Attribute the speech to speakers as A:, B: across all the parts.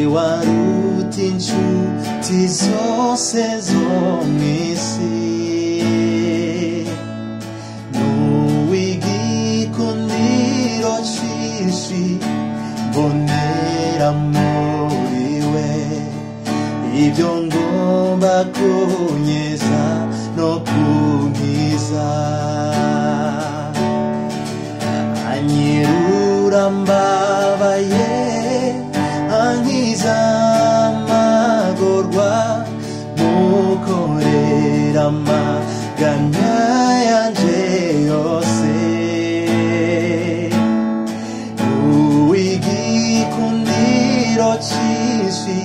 A: niwaruta inshuti zose zo mw'isi n'uw'igikundiro cinshi mbonera muri we ibyo ngomba kunyeza no kunkiza anyirura mbabaye ankiza amagorwa mukorera amaganya yanje yose uw'igikundiro cinshi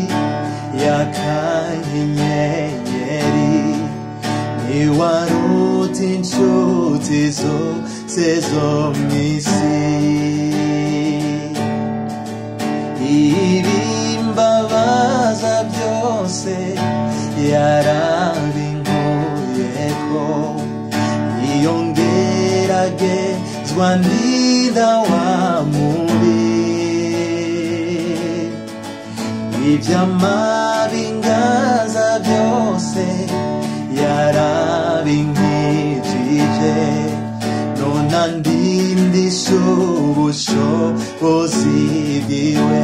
A: yakanyenyeri niwaruta inshuti zose zo mw'isi ibimbabaza byose yarabinkuyeko iyo ngeragezwa ndinda wa mubi iby'amabingaza byose yarabinkijije nona ndindisha ubushobozi bwiwe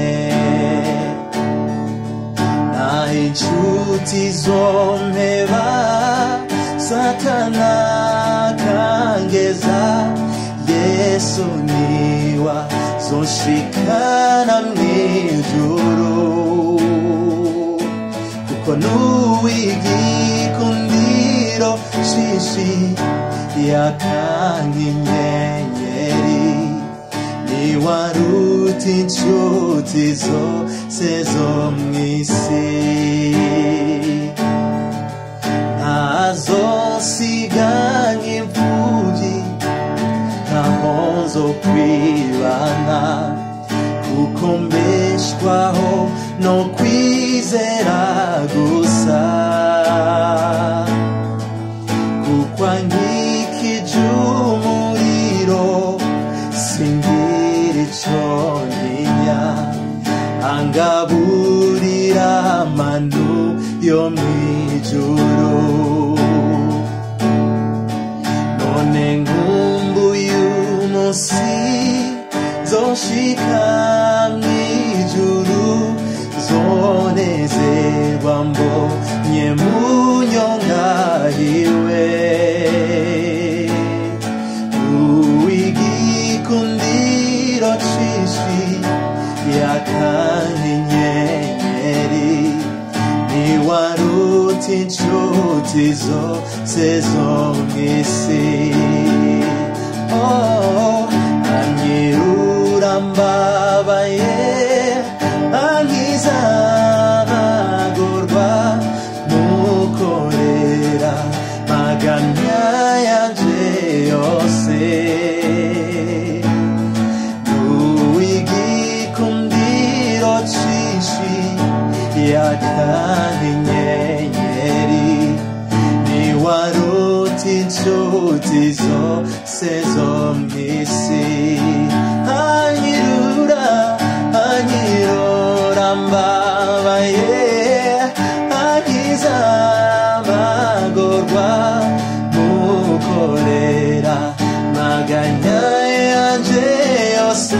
A: naho inshuti zompeba satana kangeza yesu niwa zonshikana mw'ijuru kuko n'uw'igikundiro shishi yakanga inyenyeri niwaruta inshuti zose zo mw'isi ntazosiga nk'imfubyi ntaho zo kwibana kuko mbeshwaho no kwizera gusa kuko ankikije umuriro singira ico ntinya angaburira amanu yo mw'ijuru none nkumbuye umunsi zoshika mw'ijuru zonezerwa mbonye munyongahiwe uw'igikundiro cinshi yakanyenyeri niwaruta inshuti zose zo mw'isi oh, anyirura mbabaye ankiza amagorwa mukorera maganya yanje yose n'uw'igikundiro cinshi yakanyenyeri niwaruta inshuti zose zo mw'isi anyirura anyirura mbabaye ankiza amagorwa mukorera maganya yanje yose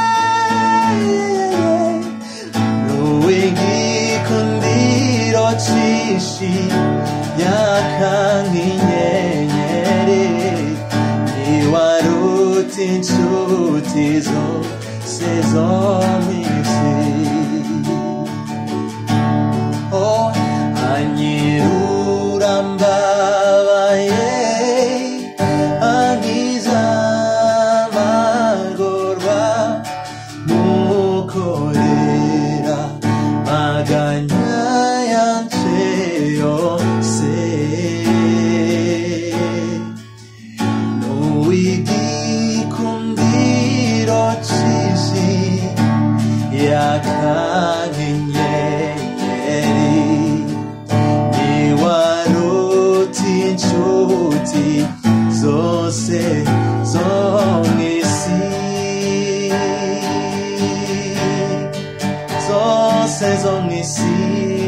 A: n'uw'igikundiro cinshi yakanga inyenyeri niwaruta inshuti zose zo mw'isi oh anyirura mbabaye ankiza amagorwa mukorera maganya yanje yose n'uw'igikundiro cinshi isi